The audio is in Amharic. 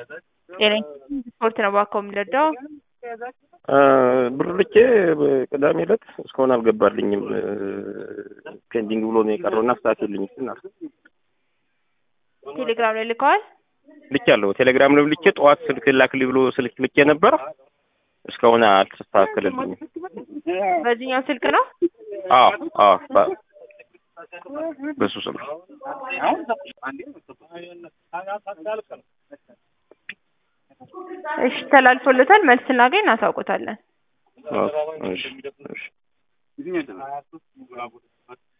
ጤና ስፖርት ነው እባክዎ የሚረዳው? ብር ልኬ ቅዳሜ ዕለት እስካሁን አልገባልኝም። ፔንዲንግ ብሎ ነው የቀረው እና አስተካክልልኝ እስኪ እናት። ቴሌግራም ላይ ልከዋል? ልኬያለሁ። ቴሌግራም ላይ ልኬ ጠዋት ስልክ ላክልኝ ብሎ ስልክ ልኬ ነበር። እስካሁን አልተስተካከለልኝም። በዚህኛው ስልክ ነው? አዎ አዎ በ- በሱ ስልክ እሺ ተላልፎለታል። መልስ ስናገኝ እናሳውቆታለን። አዎ፣ እሺ እሺ